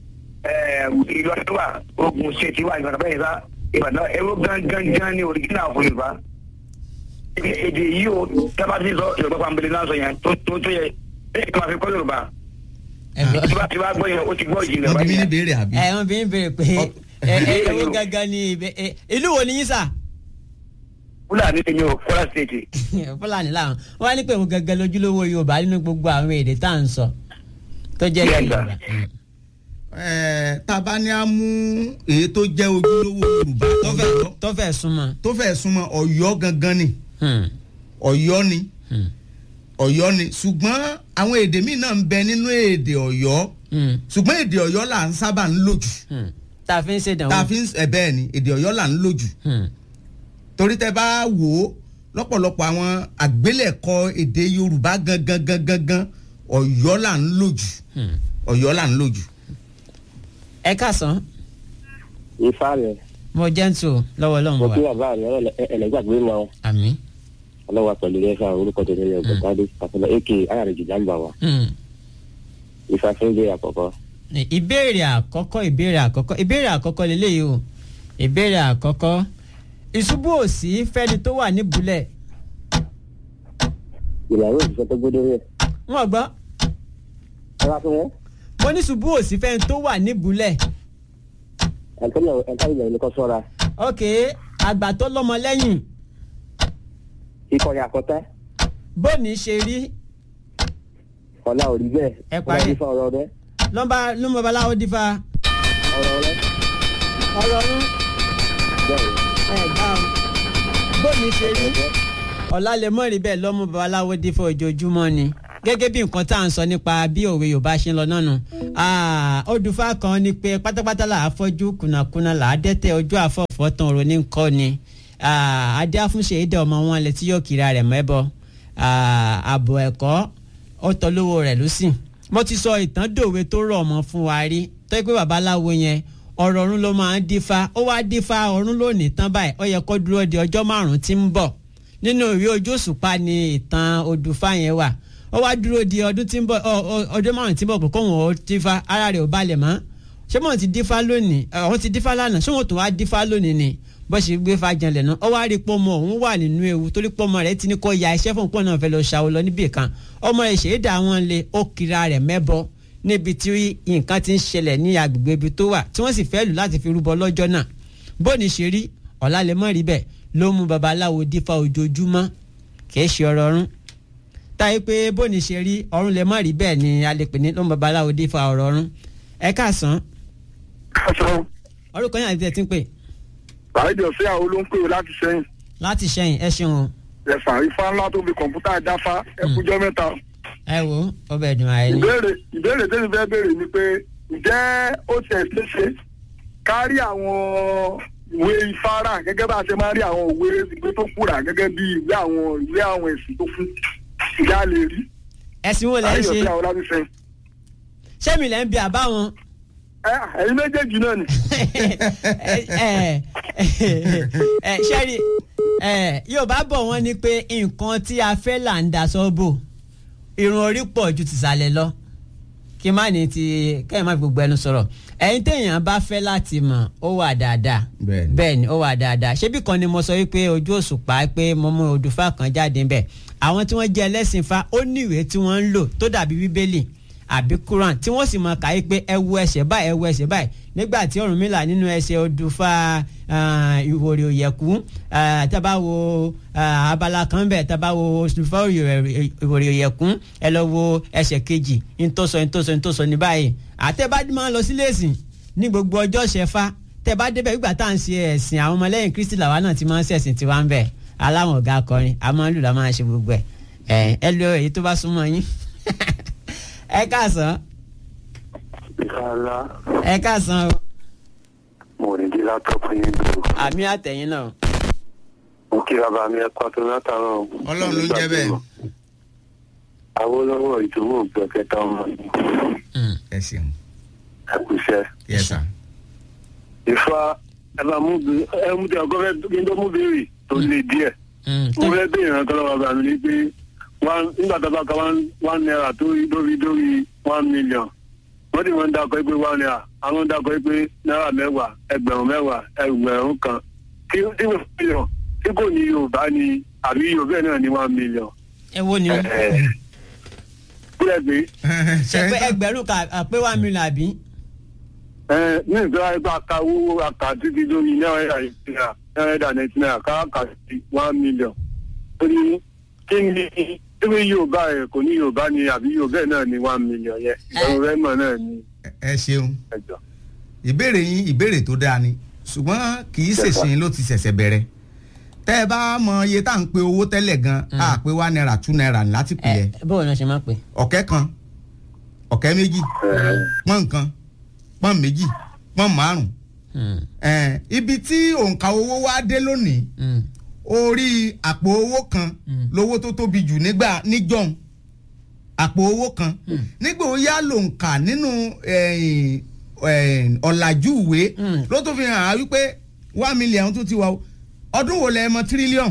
ìlọrin wà ogun ṣètì wà ìbàdàn bẹ́ẹ̀ sá ìbàdàn ẹ̀rọ gángan ní orígínà fún yorùbá èdè yìí o tábàtì sọ yorùbá pàmbélé náà sọ yẹn tó tó tó yẹ ẹ kí n máa fi kọ́ yorùbá tí bá tí bá gbọ́ yẹn o ti gbọ́ ìjìnlẹ̀ wọ́n bí mi ní báyìí béèrè àbí. ẹ wọn bí ń béèrè pé ẹ ẹ ewu gangan ni ibẹ ẹ ìlú wo ni yín sà. fúlàní ni o kwara state fúlàní làwọn wọn á ní pé òun gangan lójúlówó yorùbá nínú gbogbo àwọn èdè tá à ń sọ tó jẹ́ Yes, èdè sir. yorùbá. Ẹ, tá a bá ní a mú èyí tó jẹ́ ojúlówó Yorùbá tó fẹ́ tó fẹ́ súnmọ́. tó fẹ́ súnmọ́ Ọ̀yọ́ gangan ni Hmm, Ọ̀yọ́ ni hmm, Ọ̀yọ́ ni ṣùgbọ́n àwọn èdè míì náà ń bẹ nínú èdè Ọ̀yọ́ hmm, ṣùgbọ́n èdè Ọ̀yọ́ là ń sábà ń lò jù hmm. tá a fi ń ṣèdánwò. tá a fi ń ẹ bẹ́ẹ̀ ni èdè Ọ̀yọ́ là ń lò jù Hmm, torí tẹ bá wò ó lọ́pọ̀lọpọ̀ àwọn àgbélẹ̀kọ èdè Yorùbá gangan gangan gangan Ọ̀yọ́ là ń lò jù hmm. Ọ̀yọ́ là ń lò jù. ẹ káàsán ifá rẹ mo jẹ́ ń tò lọ́wọ́ ọlọ́run mo kí wa bàbá mi ẹlẹgbàgbé mọ àmì. ọlọ́wà pẹ̀lú rẹ fáwọn orúkọ tó nílẹ̀ ọ̀gbọ̀ntàdé àfọlọ́ ak ayàrẹ̀jì jàǹbá wa Hmm. ifá fún jẹ́ àkọ́kọ́. ìbéèrè àkọ́kọ́ ìbéèrè àkọ́kọ́ ìbéèrè àkọ́kọ́ lélẹ́yìí o ìbéèrè àkọ́kọ́ ìṣubú òsì fẹ́ni tó wà níbulẹ̀ ìyàwó òṣìṣẹ́ tó gbódó rẹ̀ wọ́n gbọ́ ẹ wá fún wọn. mo ní ṣubú òsì fẹ́ni tó wà níbùlẹ̀ ẹ̀ńtọ́lẹ̀ ẹ̀ńtọ́lẹ̀ ní kò sọ́ra ok àgbà tó lọ́mọ lẹ́yìn ikọ̀ yà kọ́tẹ́ bóni ṣe rí ọ̀la ò rí bẹ́ẹ̀ Ẹ parí. ọ̀la ò rí fún ọ̀rọ̀ rẹ lọ́ba lọ́mọ babaláwo dífá ọ̀rọ̀ rẹ ọ̀rọ̀ ọ̀run bẹ́ẹ̀ ẹ̀ gbá o bóni ṣe rí ọ̀la lè mọ̀ rí bẹ́ẹ̀ lọ́mọ babaláwo dífá ojoojúmọ́ ni gẹ́gẹ́ bí nǹkan tá à ń sọ nípa bí òwe yorùbá ṣe ń lọ náà nù odùfá kan ni pé pátápátá là á fọ́jú kùnàkùnà là á dẹ́tẹ̀ ojú àfọ̀fọ́ tán òrò ní kọ́ ni Ah, adé afúnṣe ìdẹ ọmọ wọn lẹ tí yóò kíra rẹ̀ mẹ́bọ Ah, ààbò ẹ̀kọ́ ó tọ́ lówó rẹ̀ ló sì mo ti sọ ìtàn dòwe tó rọ̀ ọmọ fún wa rí tó yẹ pé babaláwo yẹn ọ̀rọ̀ ọ̀run ló máa ń dífá ó wá dífá ọ̀run lónìí tán báyìí ó yẹ kó dúró di ọjọ́ márùn-ún tí ń bọ̀ nínú ìwé ojú òṣùpá ni ìtàn odùfá yẹn wà ó wá dúró di ọdún tí ń bọ̀ ọ- ọ- ọdún márùn-ún tí ń bọ̀ kó kóhùn ó dífá ara rẹ̀ ò balẹ̀ mọ́ ṣé mọ̀ ti dífá lónìí àwọn ti dífá lánàá ṣé wọn tó wá dífá lónìí ni bó ṣe gbé fàjànlẹ̀ náà ó wá rí pọ́nmọ́ òun wà nínú ewu torí pọ́nmọ́ rẹ̀ ti ní kó ya iṣẹ́ fún pọ́n náà fẹ́ lọ ṣàwọ́ lọ níbì kan ọmọ rẹ̀ ṣèédà wọn lé ó kira rẹ̀ mẹ́bọ níbi tí nǹkan ti ń ṣẹlẹ̀ ní agbègbè ibi tó wà tí wọ́n sì fẹ́ lù láti fi rúbọ lọ́jọ́ náà bóni ṣe rí ọ̀la lè mọ̀ rí bẹ́ẹ̀ ló mú babaláwo dífá ojoojúmọ́ kì í ṣe ọ̀rọ̀ ọ̀run táyé pé bóni ṣe rí ọ̀run lè mọ̀ rí bẹ́ẹ̀ ni a lè pè ní ló mú babaláwo dífá ọ̀rọ̀ ọ̀run ẹ káàsán aṣọ orúkọ yẹn àti ẹ̀ ti ń pè bàájì ọ̀sẹ̀ àwọn olóńpè láti sẹ́yìn láti ṣẹ́yìn ẹ ṣeun o. ẹ̀fà ifá ńlá tó fi kọ̀ǹpútà dáfá ẹkújọ́ mẹ́ta. ẹ wo ọbẹ̀ dùn àyè ni. ìbéèrè ìbéèrè tẹ́lẹ̀ fẹ́ béèrè ni pé ǹjẹ́ ó tiẹ̀ ṣe ṣe kárí àwọn ìwé ifárà gẹ́gẹ́ bá a ṣe máa rí àwọn ìwé ìwé tó kúrà gẹ́gẹ́ bí ìwé àwọn ìwé àwọn ẹ̀sìn tó kú ìyá lè rí. ẹ̀sìn wo lẹ́ ń bàájì ṣe ọ̀sẹ̀ àwọn láti sẹ́yìn. sẹ́mi lẹ́ ń bi àbá wọn. ẹ ẹ̀yin méjèèjì náà ni. ẹ ẹ sẹ́rí ẹ yorùbá bọ̀ wọ́n ní pé nǹkan tí a fẹ́ là ń da sọ́bò irun orí pọ̀ ju tìsàlẹ̀ lọ kí má ní ti kẹ́hìn má fi gbogbo ẹnu sọ̀rọ̀ ẹ̀yin téèyàn bá fẹ́ láti mọ̀ ó wà dáadáa Bẹ́ẹ̀ni. bẹ́ẹ̀ ni ó wà dáadáa ṣébí kan ni mo sọ wípé ojú òṣùpá pé mo mú odùfá kan jáde ńbẹ̀ àwọn tí wọ́n jẹ́ ẹlẹ́sìn fa ó ní ìwé tí wọ́n ń lò tó dàbí bíbélì àbí quran tí wọ́n sì mọ kàyé pé ẹ wo ẹsẹ̀ báyìí ẹ wo ẹsẹ̀ báyìí nígbà tí Ọ̀rúnmìlà nínú ẹsẹ̀ odùfá ah, ìwòrì òyẹ̀kú ah, tábà wo ah, abala kan bẹ̀ tábà wo odùfá ìwòrì òyẹ̀kú ẹ lọ wo ẹsẹ̀ kejì ntòsọ ntòsọ ntòsọ ní báyìí àtẹ̀bá máa ń lọ sílé ẹ̀sìn ní gbogbo ọjọ́ ṣẹfà tẹ bá débẹ̀ gbígbà tá à ń ṣe ẹ̀sìn àwọn ọmọlẹ́yìn kristi làwa náà ti máa ń ṣẹ̀sìn tiwa ń bẹ̀ aláwọn ọ̀gá akọrin a máa ń lù la máa ń ṣe gbogbo ẹ̀ ẹ̀ ẹ lo èyí tó bá súnmọ́ yín ẹ káàsán ìkàlà ẹ káàsán o mo ní di látọ̀pù yín dùn àmì àtẹ̀yìn náà mo kí bàbá mi ẹ̀kọ́ tó látàrọ̀ Ọlọ́run ló ń jẹ́ bẹ́ẹ̀. Awólọ́wọ̀ ìdúró gbẹ̀kẹta ọmọ ẹ ṣeun ẹ̀kúṣẹ́. yes sir. Ifá ẹ bá mú bí ẹ mú bí ọgọ́ fẹ́ kí n tó mú béèrè tó le díẹ̀. mo fẹ́ béèrè ìrántí lọ́wọ́ bàbá mi ní pé one- nígbà tó bá ka one one naira tó rí dórí dórí one million wọ́n ti máa ń dakọ̀ pé one naira àwọn ń dakọ̀ pé náírà mẹ́wàá ẹgbẹ̀rún mẹ́wàá ẹgbẹ̀rún kan tí tí wọ́n million tí kò ní Yorùbá ni àbí Yorùbá náà ní one million. ẹ wo ni o kúlẹ̀ pé ṣe pé ẹgbẹ̀rún kà pé one million àbí ẹ ní ìgbà ẹgbẹ́ akawó aka títí lórí náírà ìpínlẹ̀ náírà nàìjíríà káàkà sí one million. ó ní kí ni ewé yorùbá ẹ kò ní yorùbá ni àbí yorùbá náà ni one million yẹn ẹ̀rọ rẹ́mọ̀ náà ni ẹ ṣeun ẹjọ́. ìbéèrè yín ìbéèrè tó dáa ni ṣùgbọ́n kì í ṣèṣin ló ti ṣẹ̀ṣẹ̀ bẹ̀rẹ̀ tẹ́ ẹ bá mọ iye tá à ń pe owó tẹ́lẹ̀ gan a pé one naira two naira ní láti pè ẹ é bóun náà ṣe máa pè ọ̀kẹ́ kan ọ̀kẹ́ méjì pọ́n kan pọ́n méjì pọ́n márùn ẹ̀ ibi tí òǹkà owó wá dé lónìí orí àpò owó kan lówó tó tóbi jù nígbà níjọ́un àpò owó kan nígbà ó yá lòǹkà nínú ẹ̀yìn, ẹ̀yìn, ọ̀làjú ìwé ló tó fi hàn á wípé one million tó ti wà o ọdún wo lẹ mọ tírílíọ̀nù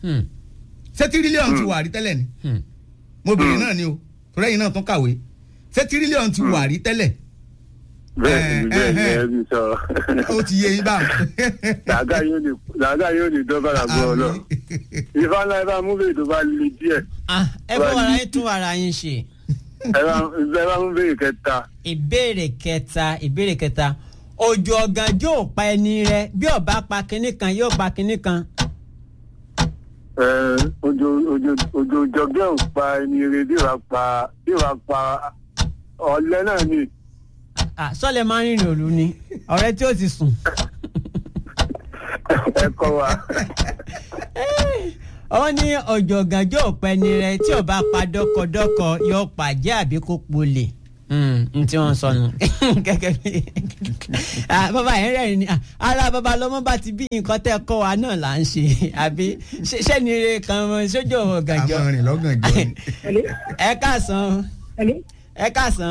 ṣé tírílíọ̀nù ti wà rí tẹ́lẹ̀ ni mo bèrè náà ni o torí ẹ̀yin náà tún kàwé ṣé tírílíọ̀nù ti wà rí tẹ́lẹ̀ bẹ́ẹ̀ ni bẹ́ẹ̀ ni ẹ bí sọ ó ti yé yín báwọn. làágà yóò ní làágà yóò ní dọ́bàrà gbọ́ ọ lọ ìfá ńlá ifá múbẹ̀ tó bá le díẹ̀. ẹ bọ́ wàrà yín tún wàrà yín ṣe ẹ bá ẹ bá ń béèrè kẹta. ìbéèrè kẹta ìbéèrè kẹta òjò ọ̀gànjọ́ ò pa ẹni rẹ bí ọba pa kinní kan yóò pa kinní kan. ẹ ojo ojo ojo jọgẹ́ ò pa ẹni rẹ bí wàá pa bí wàá pa ọ̀lẹ́ náà ni. Ah, sọ́lẹ̀ máa ń rìnrìn òlu ni ọ̀rẹ́ tí ó ti sùn. ẹ kọ́ wa. wọ́n ní òjò ọ̀gànjọ́ ò pa ẹni rẹ tí ọba pa dọ́kọdọ́kọ yóò pàjẹ́ àbí kó polè n tí wọ́n sọnù gẹ́gẹ́ bí Ah, bàbá yẹn rẹ̀ ni ah, ara bàbá lọ́mọ bá ti bí nǹkan tẹ́ kọ́ wa náà là ń ṣe àbí ṣé- ṣé ni ire kan sójú ọ̀gànjọ́ àwọn rìn lọ́gànjọ́ ni. ẹ káàsán ẹ káàsán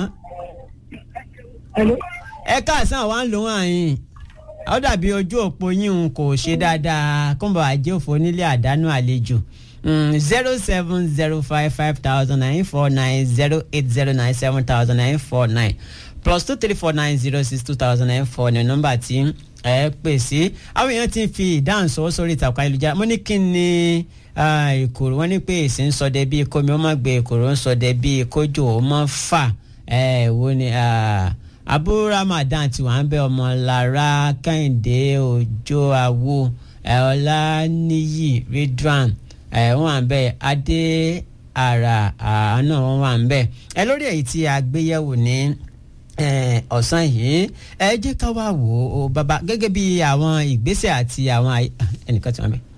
ẹ káàsán wa ń lò wọ́n àyìn ó dàbí ojú òpó yín un kò ṣe dáadáa kóńbọ̀ àjẹ́ òfò nílé àdánù àlejò zero seven zero five five thousand nine four nine zero eight zero nine seven thousand nine four nine plus two three four nine zero six two thousand nine four ní nọ́mbà tí ẹ pè sí àwọn èèyàn ti fi ìdáhùn sọ sórí ìtàkùn ayélujára mo ní kí ni ah, ìkòrò wọn ní pé èsì ń sọdẹ bíi kómi ó má gbé ìkòrò ń sọdẹ bíi kójò ó má fà ẹ wo ni ah, abu ramadan tí wàá ń bẹ ọmọ lára kẹ́hìndé òjò àwo ẹ, ọláníyì ridwan ẹ, wọn wà ń bẹ adé àrà àánú wọn wà ń bẹ ẹ lórí èyí tí a gbé yẹ̀wò ní eh, ọ̀sán yìí ẹ jẹ́ ká wá wò ó bàbá gẹ́gẹ́ bí àwọn ìgbésẹ̀ àti àwọn àyè- ah, ẹnìkan tí wọ́n bẹ̀.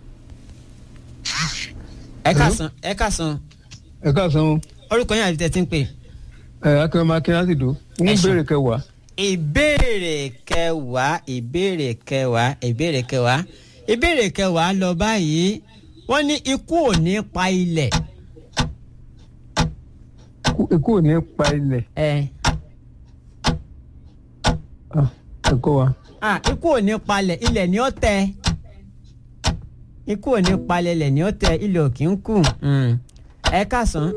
ẹ káàsán ẹ káàsán ẹ káàsán o orúkọ yín àti tẹ̀sí ń pè. ẹ akẹ́wọ́n máa kí láti dò ń Ẹ ṣeun. béèrè kẹwàá ìbéèrè kẹwàá ìbéèrè kẹwàá ìbéèrè kẹwàá ìbéèrè kẹwàá lọ báyìí wọ́n ní ikú ò ní pa ilẹ̀. Ikú- ikú ò ní pa ilẹ̀ ẹ Ah, ẹ kọ́ wa ah ikú ò ní palẹ̀ ilẹ̀ ni ó tẹ ikú ò ní palẹ̀ ilẹ̀ ni ó tẹ ilẹ̀ ò kì í kù Mm. ẹ káàsán.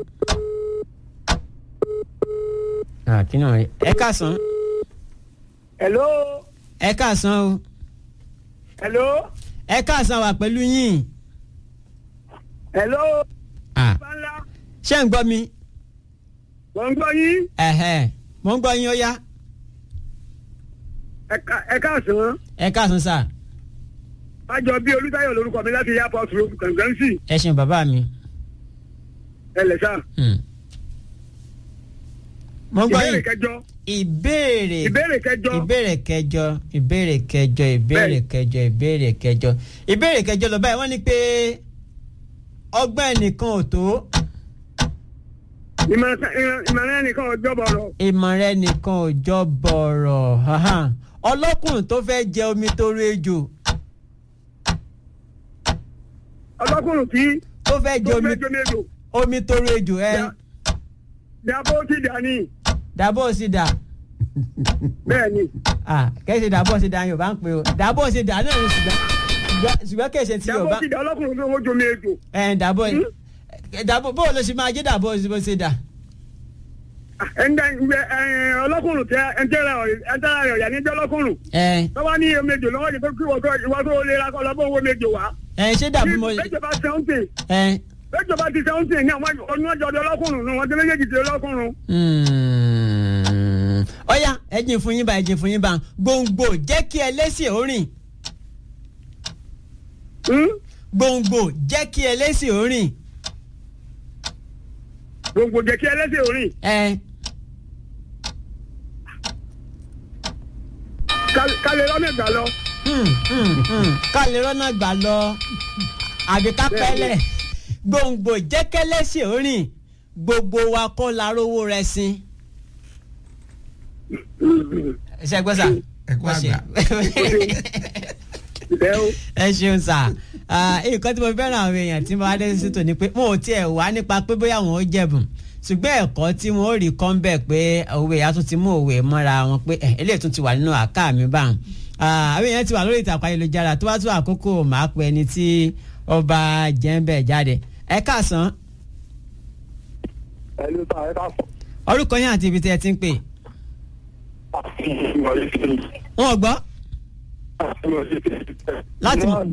Ah, kí náà rí ẹ káàsán hello ẹ káàsán o hello ẹ káàsán wà pẹ̀lú yín hello Ah, bala ṣé ń gbọ́ mi wọ́n ń gbọ́ yín ẹ̀hẹ́ mo ń gbọ́ yín ó yá ẹ ká- ẹ káàsán ẹ káàsán sà àjọ bíi olùtayọ̀ lórúkọ mi láti airport road kàngánṣì ẹ ṣeun bàbá mi. ẹ lẹ̀ sá Hmm. mo ń gbọ́ ìbéèrè yín kẹjọ ìbéèrè ìbéèrè kẹjọ ìbéèrè kẹjọ ìbéèrè kẹjọ ìbéèrè kẹjọ ìbéèrè kẹjọ ìbéèrè kẹjọ lọ báyìí wọ́n ní pé ọgbọ́n ẹnìkan ò tó ìmọ̀ràn ìmọ̀ràn ẹnìkan ọjọ́ bọ̀rọ̀ ìmọ̀ràn ẹnìkan ò jọ bọ̀rọ̀ haha. ọlọ́kùnrin tó fẹ́ jẹ omi tó ru ejò ọlọ́kùnrin tí tó fẹ́ jẹ tó omi fẹ́ jọ méjò omi tó ru ejò ẹ dàbọ̀ ti dání dàbọ̀ sí dà bẹ́ẹ̀ ni ah kẹ́sì dàbọ̀ sí dà yorùbá ń pè o dàbọ̀ sí dà náà ní ṣùgbọ́n ṣùgbọ́n- ṣùgbọ́n kẹ́sì ti yorùbá dàbọ̀ ti dà ọlọ́kùnrin tó fẹ́ jọ méjò ẹ̀ dàbọ̀ dàbọ̀ bó ló ṣe máa jẹ́ dàbọ̀ sí bó ṣe dà. ẹnjẹ ọlọ́kùnrin tẹ ẹntẹ́rẹ̀ ẹntẹ́rẹ̀ ọ̀yà níjẹ́ ọlọ́kùnrin ẹ tọ́wọ́ ní méjò lọ́wọ́ yìí tó kí wọ́n tó ìwà tó lè ra kọ́ lọ́bọ̀ owó méjò wá. ẹ ṣé dàbí mo bẹ́jọba sẹ́wọ́ntì ẹ bẹ́jọba ti sẹ́wọ́ntì ní àwọn oníwájú ọdẹ ọlọ́kùnrin ní wọ́n ti méjèèjì ti ọlọ́kùnrin. hmm. ọ̀ya ẹ̀jìn fún yín bá ẹ̀jìn fún yín bá gbòǹgbò jẹ́ kí ẹlẹ́sìn ó rìn gbòǹgbò jẹ́ kí ẹlẹ́sìn ó rìn gbogbo jẹ́ kí ẹlẹ́sìn orin ẹ kálẹ̀ lọ́nà ìgbà lọ. hmm, hmm, hmm. ká lè rọ́nà gbà lọ àbí ká pẹ́lẹ̀ gbòǹgbò jẹ́ kẹ́lẹ́sìn ó rìn gbogbo wa kọ́ la rówó rẹ̀ sin. ṣe gbọ́ sà. ẹ kú àgbà. ẹ ṣeun sà nǹkan tí mo fẹ́ràn àwọn èèyàn tí mo bá dé sí tò ní pé mo ò tiẹ̀ wá nípa pé bóyá wọn ó jẹ̀bùn ṣùgbọ́n ẹ̀kọ́ tí wọ́n ó rí kọ́ ń bẹ̀ pé òwe ìyá tún ti mú òwe mọ́ra wọn pé ẹ̀ eléyìí tún ti wà nínú àká mi báwọn. àwọn èèyàn ti wà lórí ìtàkùn ayélujára tó bá tún àkókò máa pe ẹni tí ọba jẹ́ńbẹ̀ jáde ẹ káàsán ẹni tá ẹ ká fọ. orúkọ yín àti ibi tí ẹ ti ń pè wọn ò gbọ́ láti mọ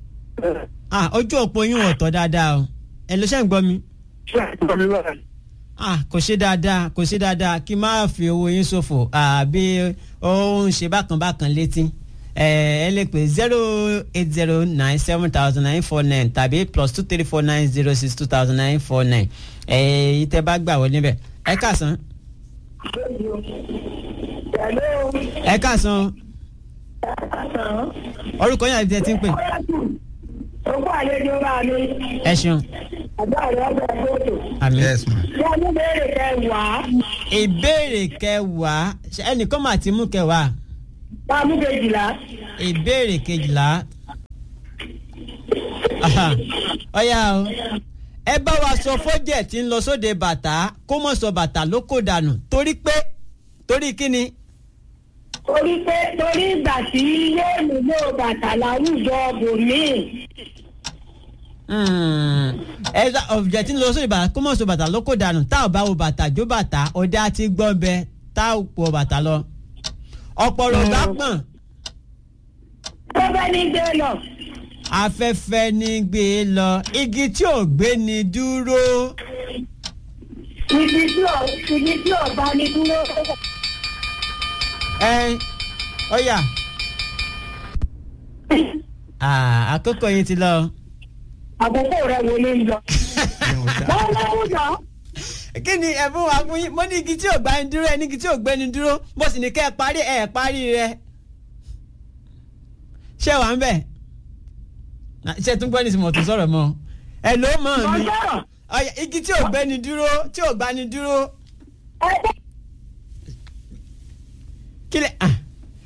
ah ojú òpó yín ò tọ́ dáadáa o ẹ ló ṣe ń gbọ́ mi ṣé àgbà mi báyìí. ah kò ṣe dáadáa kò ṣe dáadáa kí n má fi owó yín ṣòfò àbí ó ń ṣe bákan bákan létí ẹ ẹ lè pè zero eight zero nine seven thousand nine four nine tàbí plus two three four nine zero six two thousand nine four nine ẹ ìtẹ́ bá gbà wọlé bẹ̀ ẹ káàsán ẹ káàsán orúkọ yín àti ẹ ti ń pè Ogún àlejò bá mi. ẹ ṣeun Àgbà rẹ̀ ọgbà fótò. àmì. yes ma. Bí a ní béèrè kẹwàá, ìbéèrè kẹwàá ṣe ẹnìkan mà ti mú kẹwàá bá a mú kejìlá. ìbéèrè kejìlá Aha, ọ̀yá o ẹ bá wa sọ fọ́jẹ̀ tí ń lọ sóde bàtà kó mọ̀ sọ bàtà ló kò dànù torí pé torí kíni Torí pé torí ìgbà tí yóò nílò bàtà láwùjọ bòmíì. Hmm, ẹ sọ ọ̀jẹ̀ tí ń lọ sóde bàtà kó mọ̀ sọ bàtà ló kò dànù tá ò bá wo bàtà jó bàtà ọdẹ àti gbọ́n bẹ tá ò pọ̀ bàtà lọ ọ̀pọ̀lọ̀ bá pọ̀n Tó bẹ́ ní gbé lọ. afẹ́fẹ́ ní gbé e lọ igi tí ò gbé ni dúró. Ibi tí ò ibi tí ò bá ní dúró. ẹ ọyà Ah, àkókò yín ti lọ. Àkókò rẹ̀ wo ló ń lọ? Wọ́n láwùjọ. kí ni ẹ̀bùn wa fún yín mo ní igi tí ò gbá ni dúró ẹ ní igi tí ò gbé ni dúró mo sì ní kẹ́ ẹ parí ẹ parí rẹ. ṣé wàá ń bẹ̀? Ah, ṣé tún gbọ́ ní ìsìnkú tó sọ̀rọ̀ mọ́ ẹ ló mọ̀ Mo mi sọ̀rọ̀. ọyà igi tí ò gbé ni dúró tí ò gbá ni dúró Ẹgbẹ́ kí lẹ. ah.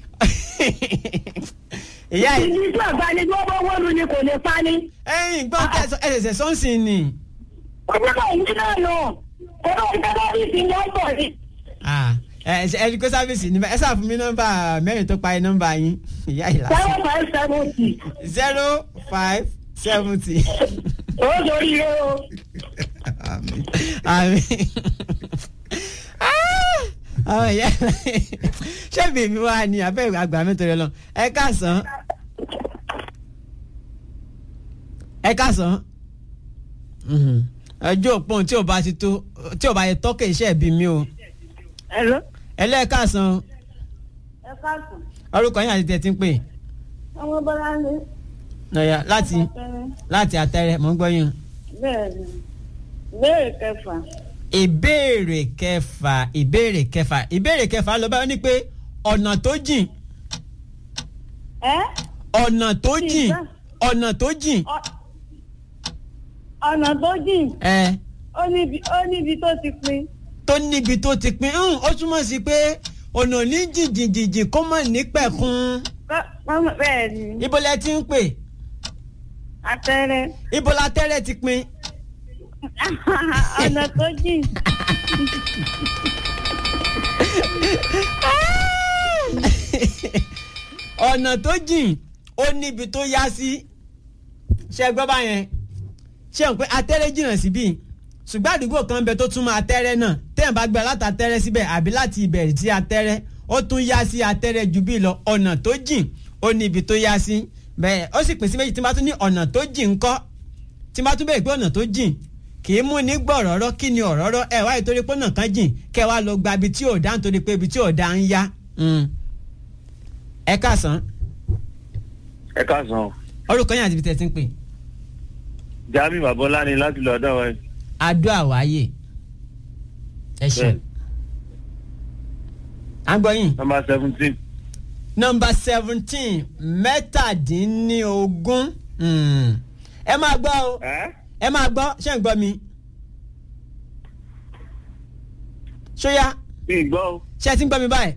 ìyá yìí ibi tí ò bá ní dúró bó wọ́n lu ni kò lè pa ni. ẹ̀yin gbọ́n tẹ̀sán ẹ̀sẹ̀ sọ́nsìn ni. Ọjọ́ ìlú náà lọ. Ẹ̀rọ ìtẹ́lẹ́bí ti ń bọ̀ ni. Ah, ẹ ẹ ẹni kó sáfìsì ní ẹ sáà fún mi nọ́mbà mẹ́rin tó parí nọ́mbà yín ìyá ìlà Seven five seventy. zero five seventy. Ó sori rẹ o. àmì àwọn ìyá ìlà ṣé bèbí wa ni abẹ́ àgbà mi torí lọ ẹ káàsán ẹ káàsán ẹjọ́ òpóhùn tí ò bá ti tó tí ò bá yẹ tọ́kẹ̀ iṣẹ́ ìbí mi o Hello. ẹ lẹ́ẹ̀káàsán Ẹ káàsán. orúkọ yín àti tẹ̀ tí ń pè Ọmọ Bọ́lá ní. ọ̀yà láti láti àtẹrẹ mọ̀ ń gbọ́ yín. Bẹ́ẹ̀ni. Ìbéèrè kẹfà. ìbéèrè kẹfà ìbéèrè kẹfà ìbéèrè kẹfà lọ báyọ̀ ní pé ọ̀nà tó jìn Ẹ́ ọ̀nà tó jìn Ìgbà. ọ̀nà tó jìn ọ̀nà tó jìn. ẹ Ó níbi ó níbi tó ti pin. tó níbi tó ti pin ń ó túmọ̀ sí pé ọ̀nà ní jìnjìnjìnjìn kó mọ̀ ní pẹ̀kun Bẹ́ẹ̀ni. ibo lẹ ti ń pè Àtẹ̀rẹ̀. ibo la tẹ́rẹ̀ ti pin Ọ̀nà tó jìn. ọ̀nà tó jìn ó níbi tó yá sí ṣe gbọ́ báyẹn ṣe ń pẹ́ atẹ́rẹ́ jìnnà síbí ṣùgbọ́n àdúgbò kan bẹ tó túmọ̀ atẹ́rẹ́ náà tẹ́yìn bá gbẹ láti atẹ́rẹ́ síbẹ̀ àbí láti ìbẹ̀rẹ̀ sí atẹ́rẹ́ ó tún yá sí atẹ́rẹ́ ju bí lọ ọ̀nà tó jìn ó níbi tó yá sí bẹ́ẹ̀ ó sì pín sí méjì tí wọ́n bá tún ní ọ̀nà tó jìn ńkọ́ tí wọ́n bá tún bẹ̀rẹ̀ pé ọ̀nà tó jìn kì í mú ní gbọ̀rọ̀rọ̀ kí ni ọ̀rọ̀rọ̀ ẹ̀ wáyé torí pé ọ̀nà kan jìn kẹ́ wá lọ gba ibi tí ò dá nítorí pé ibi tí ò dá ń yá Mm. ẹ káàsán ẹ káàsán orúkọ yín àti ibi tẹ́ ti ń pè jami babola ni láti lọ ọdọ wa adó àwáyé ẹ ṣe Bẹ́ẹ̀ni. à ń gbọ́ yín. nọmba seventeen nọmba seventeen mẹ́tàdínlógún Mm. ẹ máa gbọ́ o ẹ máa gbọ́ ṣé ń gbọ́ mi. ṣóyá bí gbọ́ o. ṣé ẹ ti ń gbọ́ mi báyìí.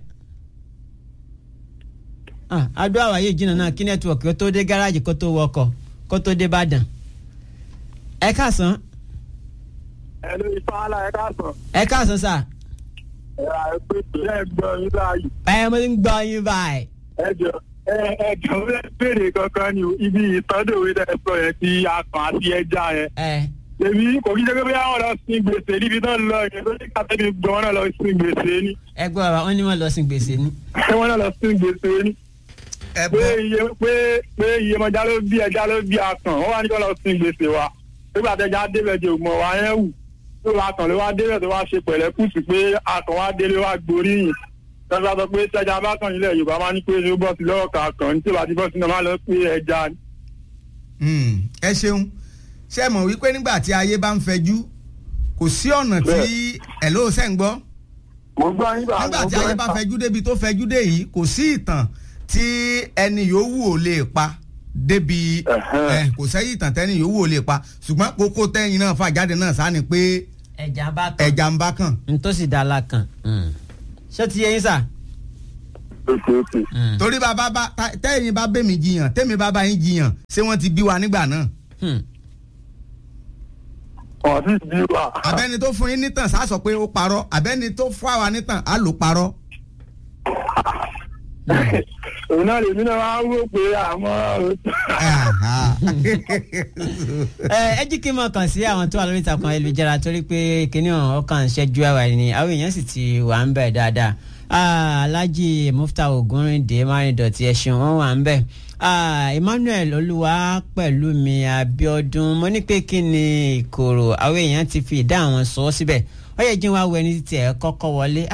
Ah, adó àwáyé jìnnà náà kí nẹ́tíwọ̀kì kó tó dé gáràjì kó tó wọkọ̀ kó tó dé Ìbàdàn. ẹ káàsán ẹ ló ifá ala ẹ káàsán. ẹ káàsán sà ẹ à ẹ pé tó ẹ gbọ́ yín láàyè. ẹ mo ti ń gbọ́ yín báyìí. ẹ jọ ẹ ẹ jọ ẹ béèrè kankan ni o ibi ìtọ́dọ̀wé dẹ sọ yẹn ti akàn àti ẹja yẹn. ẹ èmi kò kí jẹ́ pé bóyá wọn lọ sin gbèsè níbi náà lọ yẹn tó ní kàtẹ́bí gbọ́ wọn náà lọ sin gbèsè ni. ẹ gbọ́ wa wọ́n ní wọ́n lọ sin gbèsè ni. wọn náà lọ sin gbèsè ni. pé iye pé pé iye mọ̀já ló bí ẹja ló bí akàn wọ́n wá ní kó lọ sin gbèsè wa nígbà tẹ́jà débẹ̀ jẹ́ ògbọ̀n wa yẹn wù tó wá kàn ló wá débẹ̀ tó wá ṣe pẹ̀lẹ́ kùsù pé akàn wá délé wá gboríyìn tọ́jú sọ pé sẹ́jà bá kàn nílẹ̀ yorùbá máa ní pé ṣé ó bọ́ sí lọ́wọ́ kan kàn ní tí ó bá ti bọ́ sí náà máa lọ pé ẹja ni. Mm, ẹ ṣeun ṣe mọ̀ wípé nígbà tí ayé bá ń fẹjú kò sí ọ̀nà tí ẹ̀ ló ṣẹ̀ ń gbọ́ mo gbọ́ yín bá nígbà tí ayé bá fẹjú débi tó fẹjú dé yìí kò sí ìtàn tí ẹni yòówù ò lè pa débi ẹ kò sẹ́yìn ìtàn tẹ́ni yòówù ò lè pa ṣùgbọ́n kókó tẹ́yìn náà fà jáde náà sáà ni pé ẹja bá kan ẹja ń bá kàn. n tó sì dá la kan ṣé ti yẹ yín sà. torí bàbá bá ta- tẹ́yìn bá bẹ́mi jiyàn tẹ́mi bá bá yín jiyàn ṣé wọ́n ti bí wa nígbà náà. ọ̀sìn bí wa. abẹ́ni tó fún yín nítàn sá sọ pé ó parọ́ abẹ́ni tó fún àwa nítàn á lò parọ́. òun náà lèmi náà wá wò pé àmọ́ ẹ ẹ jí kí n mọ kàn sí àwọn tó wà lórí ìtàkùn ayélujára torí pé kíní ọ̀hún ọkàn ń ṣẹ́jú àwà ni àwọn èèyàn sì ti wà ń bẹ̀ dáadáa Ah, alhaji mufta ogunrinde márìndọ̀tì ẹ̀sìn wọn wà ń bẹ̀ Ah, emmanuel olúwa pẹ̀lú mi abiodun mo ní pé kí ni ìkorò àwọn èèyàn ti fi ìdá àwọn sọ ọ́ síbẹ̀ ó yẹ jí wá wọ ẹni tí ẹ kọ́kọ́ wọlé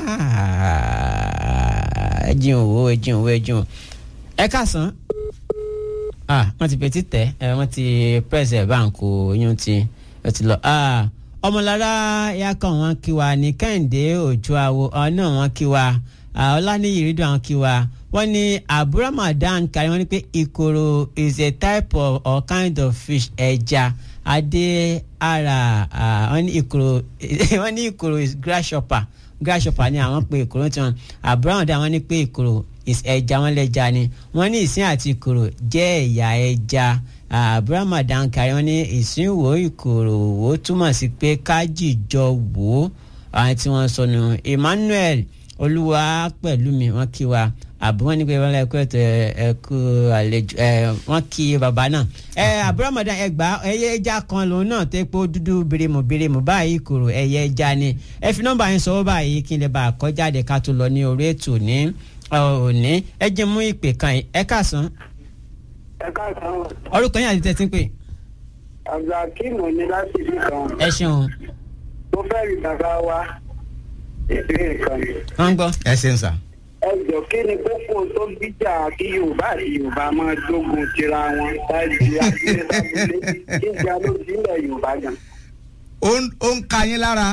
Ah, ẹ jí òwò ẹ jí òwò ẹ jí òwò ẹ káàsán ah wọ́n ti fetí tẹ̀ ẹ wọ́n ti press ẹ̀ báńkò oyún ti ó ti lọ ah ọmọlára yakọ̀ wọn kí wa ní kẹ́hìndé òjò àwò ọ̀nà wọn kí wa ah, ọláníyì rídùn àwọn kí wa wọ́n ní abu ramadan kárí wọ́n ní pé ìkorò is a type of or kind of fish ẹja adé ara ah, wọ́n ní ìkorò wọ́n ní ìkorò is grasshopper grasshopper ni àwọn pe ìkorò tí wọn abu ramadan wọ́n ní pé ìkorò is ẹja wọn lẹja ni wọ́n ní ìsín àti ìkorò jẹ́ ẹ̀yà ẹja abrahamadan kárí wọ́n ní ìsín wo ìkorò wo túmọ̀ sí pé kájíjọ wò ó àwọn tí wọ́n sọnù emmanuel olúwa pẹ̀lú mi wọ́n kí wa àbí wọ́n ní pé wọ́n lẹ́kọ́ ètò ẹ̀kú àlejò ẹ̀ wọ́n kí bàbá náà ẹ̀ abrahamadan ẹgbà ẹyẹ ẹja kan lòun náà tó pé ó dúdú birimu birimu báyìí ìkorò ẹyẹ ẹja ni ẹ fi nọ́mbà yẹn sọ báyìí kí n lè bá a kọjáde ká tó lọ ní orí ètò ní òní ẹ jẹ́ mú ìpè kan yìí ẹ káàsán ẹ káàsán orúkọ yín àti tẹ́tí ń pè. abdulhakeem ní láti ibi kan ẹ ṣeun mo fẹ́ rí bàbá wa ìbéèrè kan ni. wọ́n ń gbọ́. ẹ ṣeun sà. ẹ jọ kí ni kókó tó bíjà kí yorùbá àti yorùbá máa dógun tira wọn láti abúlé sábúlé kí ìjà ló ti ilẹ̀ yorùbá gan. ó ń- ó ń ka yín lára.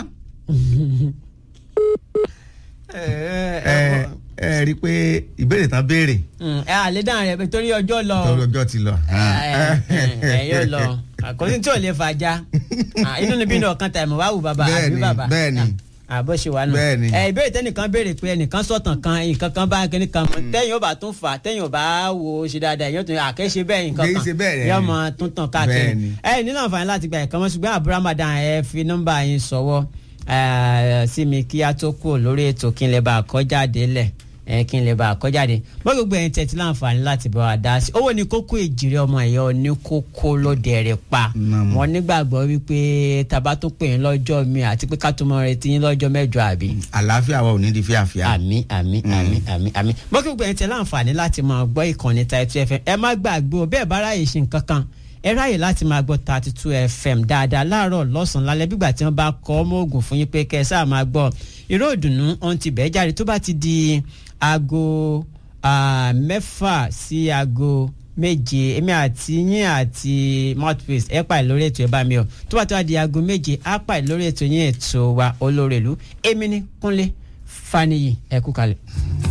ẹ ẹ rí i pé ìbéèrè tán béèrè ẹ àlẹ́ dáhùn rẹ̀ torí ọjọ́ lọ torí ọjọ́ ti lọ. ẹ yóò lọ àkọsí tí ò lè fàjà Ah, inú níbí ní ọ̀kan tàìmù wá wù bàbá àbí Bẹ́ẹ̀ni, bàbá bẹ́ẹ̀ni. àbó ṣe wà nù. Bẹ́ẹ̀ni. ẹ ìbéèrè tẹnìkan béèrè pé ẹnìkan sọ̀tàn kan nǹkan kan bá kíní kan mọ̀ tẹ́yìn ó bá tún fà tẹ́yìn ó bá wo ṣe dáadáa èyàn tún àkẹ́ṣe bẹ́ẹ̀ nǹkan Kì í kan ṣe bẹ́ẹ̀ rẹ̀. yóò mọ tún tàn káàkiri. Bẹ́ẹ̀ni. ẹ nínú àǹfààní láti gba ẹ̀kan mọ́ ṣùgbọ́n àbúrò ramadan ẹ fi nọ́mbà yín sọ̀wọ́ eh, sí mi kí a tó kúrò lórí ètò kí n lè bá a kọjáde lẹ̀ ẹ kí n lè bá a kọjáde bó gbogbo ẹ̀yin tẹ̀tí láǹfààní láti bá wa dá sí owó ní kókó ìjìrì ọmọ ẹ̀yọ́ ní kókó lóde rẹ̀ pa wọn nígbàgbọ́ wípé tàbá tó pè yín lọ́jọ́ mi àti pé ká tó mọ retí yín lọ́jọ́ mẹ́jọ àbí. àlàáfíà wa ò ní di fíàfíà. àmì àmì àmì àmì àmì bó gbogbo ẹ̀yin tẹ̀ láǹfààní láti máa gbọ́ ìkànnì Title FM ẹ má gbàgbé o bẹ́ẹ̀ bá ráyè ṣe nǹkan kan ẹ ráyè láti máa gbọ́ thirty two fm dáadáa láàárọ̀ lọ́sàn-án lálẹ́ bígbà tí wọ́n bá kọ́ ọmọ oògùn fún yín pé kẹ́ ẹ sáà máa gbọ́ ìró ìdùnnú ọ̀hún ti bẹ́ẹ̀ jáde tó bá ti di aago ah, mẹ́fà sí aago méje èmi àti yín àti mouthpiece ẹ pàì lórí ètò ẹ bá mi o tó bá tó wá di aago méje á pàì lórí ètò yín ètò wa olórí ìlú èmi ní kúnlé faniyi ẹ kú kalẹ̀.